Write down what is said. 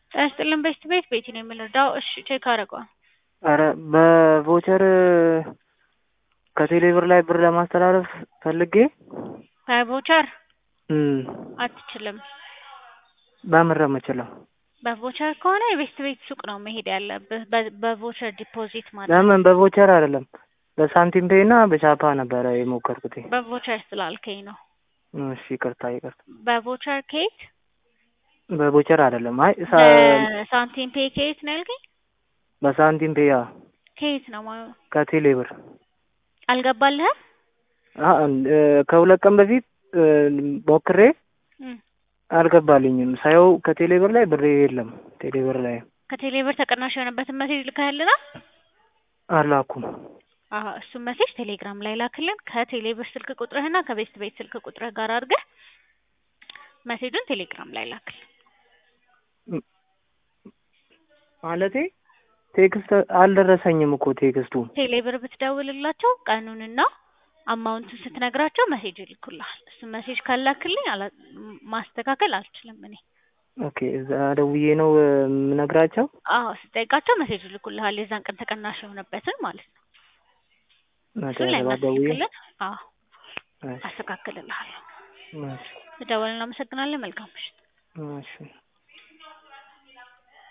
ጤና ይስጥልን ቤት ቤት ቤቲ ነው የምንረዳው። እሺ ቼክ አደረገዋል። ኧረ በቮቸር ከቴሌ ብር ላይ ብር ለማስተላለፍ ፈልጌ በቮቸር እም አትችልም። በምን ነው የምችለው? በቮቸር ከሆነ የቤት ቤት ሱቅ ነው መሄድ ያለብህ። በ- በቮቸር ዲፖዚት ማለት ለምን በቮቸር አይደለም በሳንቲም ፔይ እና በቻፓ ነበረ የሞከርኩት። በቮቸር ስላልከኝ ነው። እሺ ይቅርታ ይቅርታ። በቮቸር ከየት? በቮቸር አይደለም። አይ ሳ- በሳንቲም ፔ ከየት ነው ያልከኝ? በሳንቲም ፔይ አዎ፣ ከየት ነው ማለት ከቴሌ ብር አልገባልህም? አ እ ከሁለት ቀን በፊት እ ሞክሬ እም። አልገባልኝም። ሳየው ከቴሌ ብር ላይ ብሬ የለም። ቴሌ ብር ላይ ከቴሌ ብር ተቀናሽ የሆነበትን መሴጅ ልከህልናል? አላኩም። አሀ እሱን መሴጅ ቴሌግራም ላይ ላክልን። ከቴሌ ብር ስልክ ቁጥርህና ከቤት ቤት ስልክ ቁጥርህ ጋር አድርገህ መሴጁን ቴሌግራም ላይ ላክልን። ማለቴ ቴክስት አልደረሰኝም እኮ ቴክስቱ። ቴሌ ብር ብትደውልላቸው ቀኑንና አማውንቱን ስትነግራቸው መሴጅ ይልኩልሃል። እሱን መሴጅ ካላክልኝ አላ- ማስተካከል አልችልም እኔ። ኦኬ እዛ ደውዬ ነው እ የምነግራቸው። አዎ ስጠይቃቸው መሴጅ ይልኩልሃል የዛን ቀን ተቀናሽ የሆነበትን ማለት ነው። እሱን ላይ መጨረሻ ደውዬ ማስተካከልን አዎ እሺ አስተካክልልሃለሁ። እሺ ደወልን። እናመሰግናለን። መልካም ምሽት። እሺ